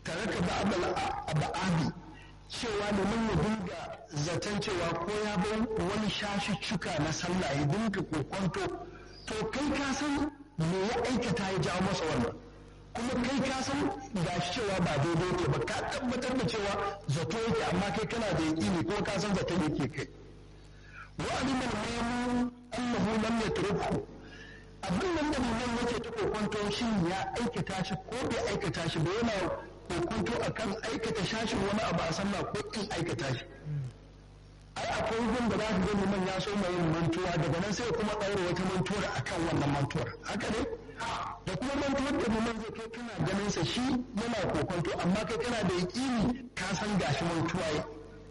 tare ka ba'abi cewa domin ya dinga zaton cewa ko ya bai wani shashiccuka na sallah ya dinga kokonto to kai ka san me ya aikata ya jawo masa wannan kuma kai ka san ga cewa ba daidai yake ba ka tabbatar da cewa zato yake amma kai kana da yaƙini ko ka san zato yake kai wa aliman mamu annahu lam yatruku abin nan da liman yake ta kokonto shin ya aikata shi ko bai aikata shi ba yana kokonto akan aikata shashin wani abu a sallah ko in aikata shi ai akwai gun da za ka ga liman ya so mai yin mantuwa daga nan sai kuma ɗaura wata mantuwar akan wannan mantuwar haka ne da kuma mantuwar da liman zai kai kana ganin sa shi yana kokonto amma kai kana da yaƙini ka san gashi mantuwa ya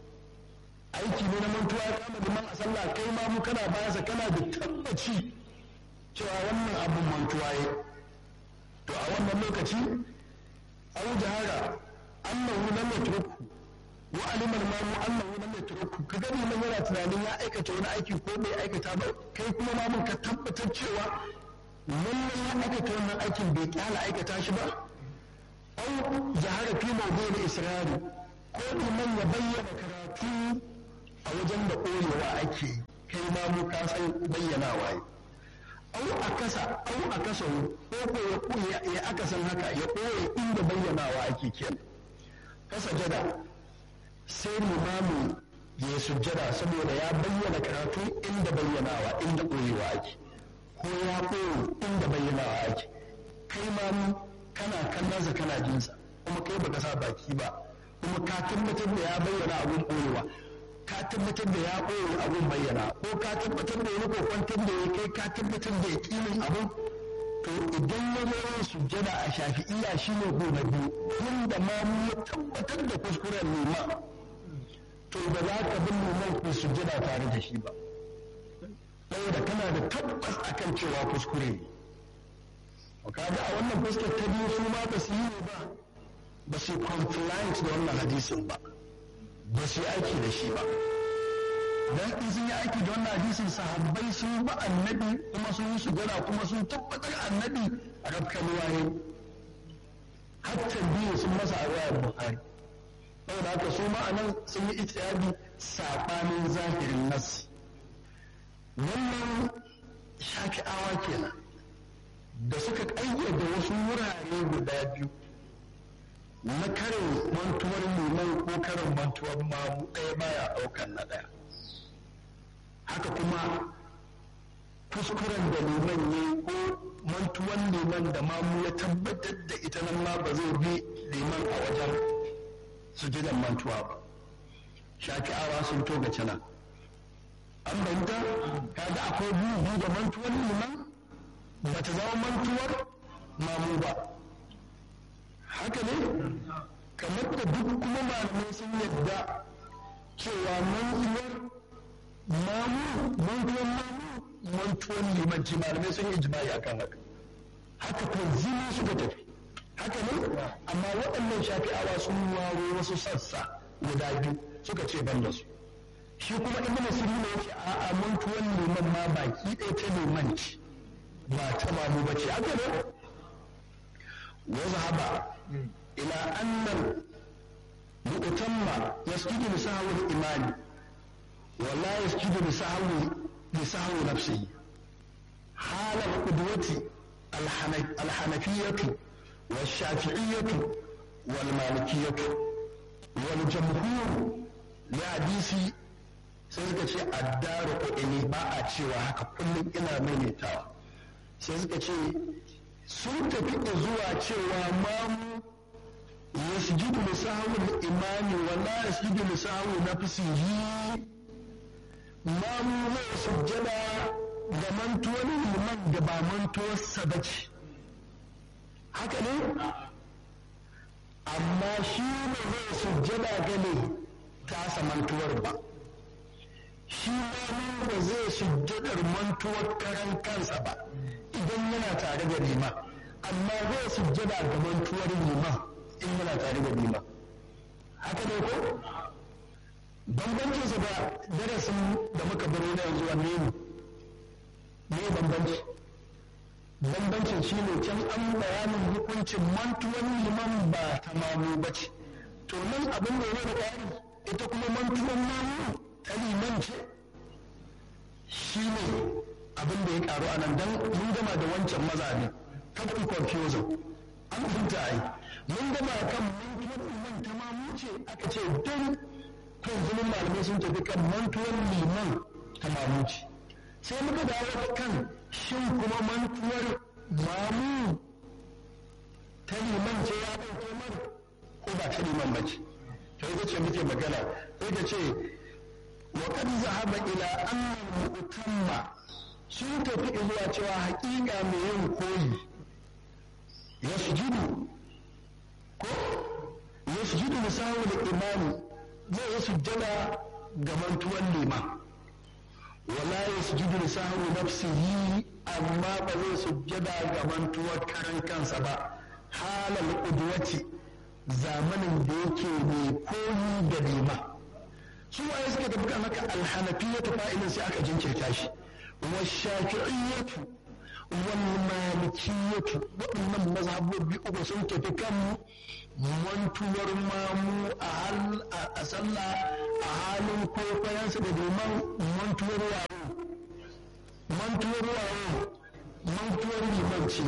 aiki ne na mantuwa ya kama liman a sallah kai ma mu kana bayansa kana da tabbaci cewa wannan abin mantuwa ya to a wannan lokaci au jahara annahu lam yatruku wa alima al-mamu annahu lam yatruku ka gani mun yana tunanin ya aikata wani aiki ko bai aikata ba kai kuma mamun ka tabbatar cewa lallai ya aikata wannan aikin bai kyala aikata shi ba au jahara fi mawdu'il israri ko liman ya bayyana karatu a wajen da koyewa ake kai ma mu ka san bayyanawa yi au a kasa au a kasa ko ko ya ya aka san haka ya koye inda bayyanawa ake kenan kasa jada sai limamu ya sujjada saboda ya bayyana karatu inda bayyanawa inda koyewa ake ko ya koyo inda bayyanawa ake kai ma kana kallonsa kana jinsa kuma kai baka sa baki ba kuma ka tabbatar da ya bayyana abun koyewa ka tabbatar da ya ɓoye abun bayyana ko ka tabbatar da wani kokwantar da ya kai ka tabbatar da ya ƙinin abun to idan ya zo yin sujjada a shafi'iya shi ne ko na biyu inda ma mu ya tabbatar da kuskuren nema to ba za ka bin neman ku sujjada tare da shi ba saboda kana da tabbas akan cewa kuskure ne kaga a wannan fuskar ta biyu su ma ba su yi ne ba ba su compliant da wannan hadisin ba ba su yi aiki da shi ba dan in sun yi aiki da wannan hadisin sahabbai sun ba annabi kuma sun yi sujada kuma sun tabbatar annabi a rafkan waye hatta biyu sun masa a ruwayar bukhari saboda haka su ma anan sun yi ijtihadi sabanin zahirin nas wannan shafi'awa kenan da suka ƙayyade wasu wurare guda biyu na karin mantuwar liman ko karin mantuwar mamu ɗaya baya ɗaukar na ɗaya haka kuma kuskuren da liman ne ko mantuwar liman da mamu ya tabbatar da ita nan ma ba zai bi liman a wajen sujudan mantuwa ba shafi'awa sun toga cana an banta kaga akwai biyu biyu da mantuwar liman ba ta zama mantuwar mamu ba haka ne kamar da duk kuma malamai sun yadda cewa mantuwar mamu mantuwar mamu mantuwar limanci malamai sun yi jima'i a kan haka haka tanzimi suka tafi haka ne amma waɗannan shafi'awa sun waro wasu sassa guda biyu suka ce ban da su shi kuma ibn sirri ne yake a'a mantuwar liman ma baki ɗaya ta limanci ba ta mamu ba ce haka ne وذهب إلى أن المؤتم يسجد لسهو الإمام ولا يسجد لسهو لسهو نفسه حال القدوة الحنفية والشافعية والمالكية والجمهور لحديث sai suka ce addaru ko ini ba a cewa haka kullum ina maimaitawa sai suka ce sun tafi da zuwa cewa mamu ya sujudu da sahawun imani wala ya sujudu da sahawun na fisihi mamu zai sujjada da mantuwar liman da ba mantuwarsa ba ce haka ne amma shi ne zai sujjada gane tasa mantuwar ba shi mamu ba zai sujjadar mantuwar karan kansa ba idan yana tare da lima amma zai sujjada ga mantuwar lima in yana tare da lima haka ne ko bambancinsa da darasin da muka baro na yanzu wanne ne me bambanci bambancin shi ne can an bayanin hukuncin mantuwan liman ba ta mamu ba ce to nan abin da ya da ƙari ita kuma mantuwan mamu ta liman ce shi ne abin da ya ƙaru a nan don mun gama da wancan maza ne kafin confusion an fahimta ai mun gama kan mantuwan liman ta mamu ce aka ce don kan zulun malamai sun tafi kan mantuwan liman ta mamu ce sai muka dawo kan shin kuma mantuwar mamu ta liman ce ya ɗauke mar ko ba ta liman ba ce to ita ce muke magana sai ta ce wa kad zahaba ila anna mu'tamma sun tafi zuwa cewa haƙiƙa mai yin koyi ya sujudu ko ya sujudu misawu da imani zai yi sujjada ga mantuwar liman wala ya sujudu da sahu nafsihi amma ba zai sujjada ga mantuwar karan kansa ba halal udwati zamanin da yake mai koyi da nema su waye suka tafi kan haka alhanafiyatu fa'ilin sai aka jinkirta shi wa shafi'iyyatu wal malikiyatu waɗannan mazhabobi uku sun tafi kan mantuwar mamu a sallah a halin kwaikwayensa da domin mantuwar wayo mantuwar wayo mantuwar limanci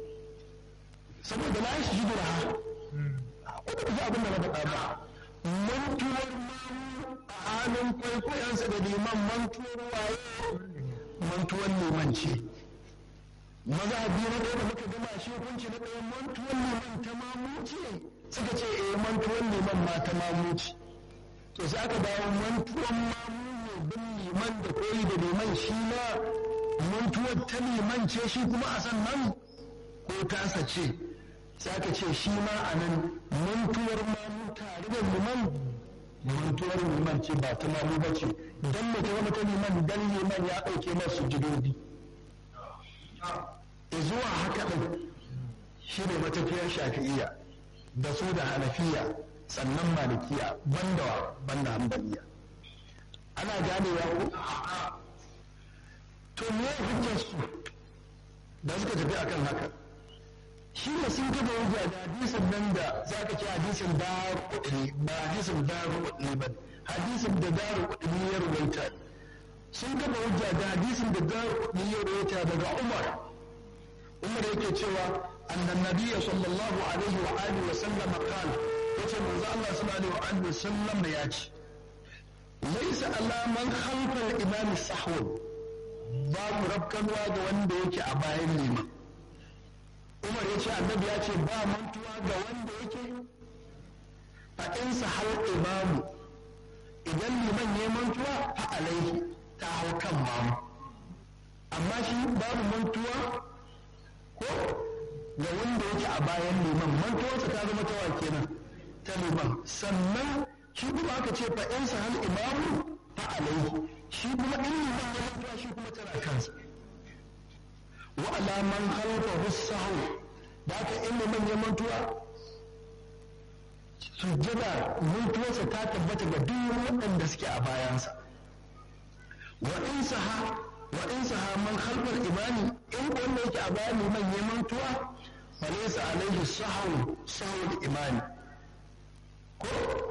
saboda na shi ji dura wadda ta abin da na faɗa ba mantuwar mamu a halin kwaikwayensa da liman mantuwar wayo mantuwar limanci maza biyu na ɗaya da muka gama shi hukunci na ɗaya mantuwar liman ta mamuci suka ce eh mantuwar liman ma ta mamuci to sai aka dawo mantuwar mamu ne bin liman da koyi da liman shi ma mantuwar ta liman ce shi kuma a sannan ko tasa ce sai aka ce shi ma a nan mantuwar mamu tare da liman mantuwar liman ce ba ta mamu ba ce don mu ta zama ta liman dan liman ya ɗauke masu jidodi zuwa haka ɗin shi ne matafiyar shafi'iyya da su da hanafiya sannan malikiya banda banda hambaliya ana ganewa ko to me hujjar su da suka tafi akan haka shi ne sun kafa hujja da hadisin nan da za ka ce hadisin daru kudini ba hadisin daru kudini ba hadisin da daru kudini ya ruwaita sun kafa hujja da hadisin da daru kudini ya ruwaita daga umar umar yake cewa annan nabiyya sallallahu alaihi wa alihi wa sallam qala yace manzo Allah sallallahu alaihi wa sallam ya ce laysa ala man khalfa al-imam sahwan babu rabkanwa ga wanda yake a bayan liman umar ya ce annabi ya ce ba mantuwa ga wanda yake fa in sahal imamu idan liman ya mantuwa fa alaihi ta hau kan mamu amma shi babu mantuwa ko ga wanda yake a bayan liman mantuwarsa ta zama tawa kenan ta liman sannan shi kuma aka ce fa in sahal imamu fa alaihi shi kuma in liman ya mantuwa shi kuma tana kansa wa ala man khalfahu sahu da aka in liman ya mantuwa sujjada mantuwarsa ta tabbata ga duk waɗanda suke a bayansa wa in saha wa in saha man khalfal imani in wanda yake a bayan liman ya mantuwa fa laysa alaihi sahu sahu imani ko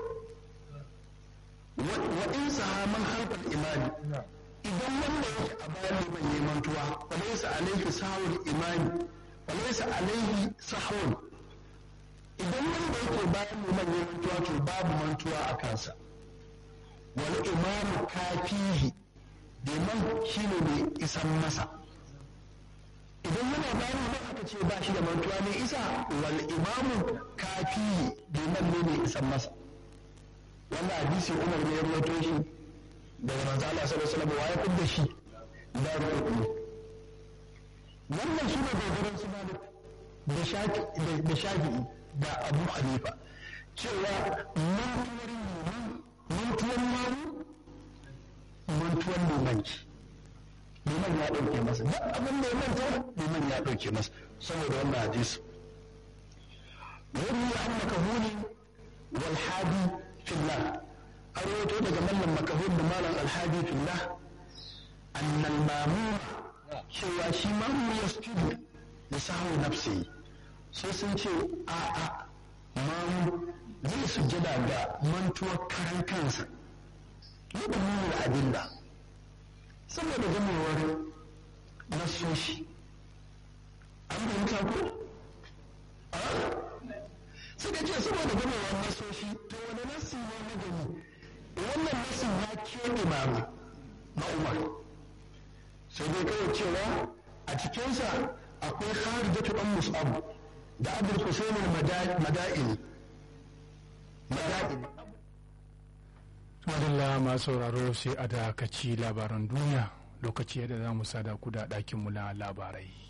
wa in saha man khalfal imani idan wanda yake a bayan liman ya mantuwa fa laysa alaihi sahu imani fa laysa alaihi sahu idan wanda yake bayan liman ya mantuwa to babu mantuwa a kansa wal imamu kafihi liman shi ne mai isan masa idan yana bayan liman aka ce ba shi da mantuwa ne isa wal imamu kafihi liman ne mai isan masa wannan hadisi umar ne ya rawaito shi daga manzo Allah sallallahu alaihi wasallam waye kudda shi da rubutu wannan shi ne dogaran su malik da shafi da shafi'i da abu hanifa cewa mantuwar liman mantuwar mamu mantuwar limanci liman ya ɗauke masa duk abin da ya manta liman ya ɗauke masa saboda wannan hadisi wani ya an makahuni wal hadi fillah an rawaito daga mallam makahun da malam alhadi fillah annal mamu cewa shi mamu ya sujudu ya samu nafsi sai sun ce a a mamu zai sujjada ga mantuwar karan kansa ne da nuna adilla saboda gamewar nasoshi an fahimta ko suka ce saboda gamewar nasoshi to wani nasi ne na gani wannan nasin ya keɓe mamu na umar sai dai kawai cewa a cikinsa akwai kharijatu dan mus'ab da abul husayn al-mada'ini mada'ini madalla masu sauraro sai a dakaci labaran duniya lokaci yadda za mu sada ku da ɗakinmu na labarai